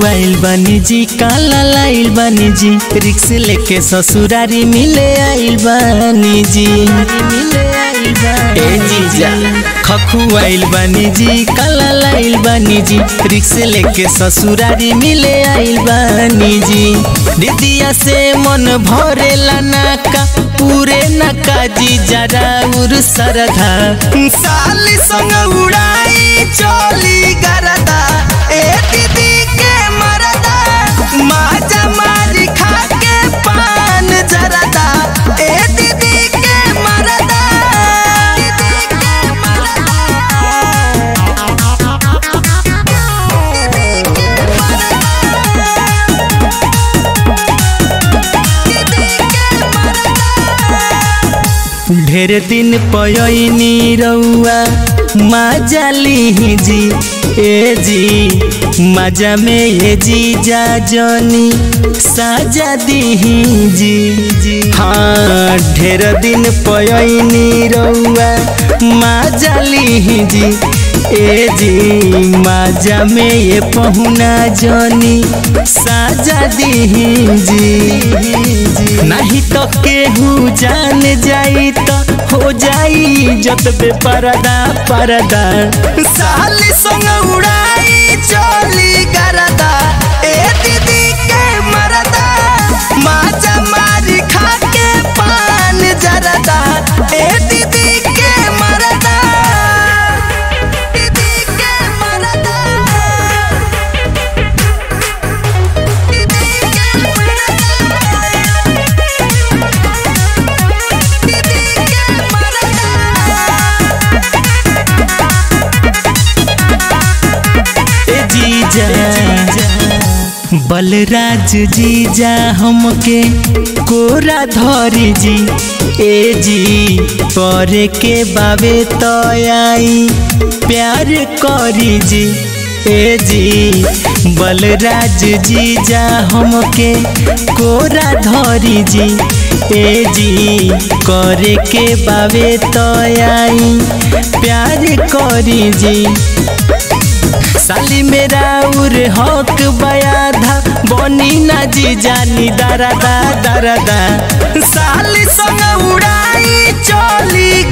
खखुआइल बनी जी काला लाइल बनी जी रिक्स लेके ससुरारी मिले आइल बनी जी ए जीजा खखुआइल बनी जी काला लाइल बनी जी रिक्स लेके ससुरारी मिले आइल बनी जी दीदिया से मन भरेला नाका पूरे नाका जी जरा उर सरधा साली संग उड़ाई चोली गरदा ए दीदी के मरदा माजा मारी खा के पान जरदा ए दीदी के मरदा दीदी के ढेर दिन पयनी रउआ माजा ली जी ए जी माजा में ये जी जा जनी साजा दी जी जी हाँ ढेर दिन पयनी रउआ माजा ली जी ए जी माजा में ये पहुना जनी साजा दी जी नहीं तो केहू जान जाई तो हो जाई जत बे परदा परदा साली संग उड़ाई चोली गरदा ए दीदी के मरदा माजा मारी खा के पान जरदा ए दीदी के मरदा दीदी के मरदा दीदी के मरदा दीदी के मरदा ए जीजा बलराज जीजा हमके कोरा धरी जी ए जी करे के बाबे तो आई प्यार करी जी ए जी बलराज जीजा हमके कोरा धरी जी ए जी करे के बाबे तो आई प्यार करी जी साली मेरा उर हक बयाधा बनी ना जी जानी दरदा दरदा साली संग उड़ाई चोली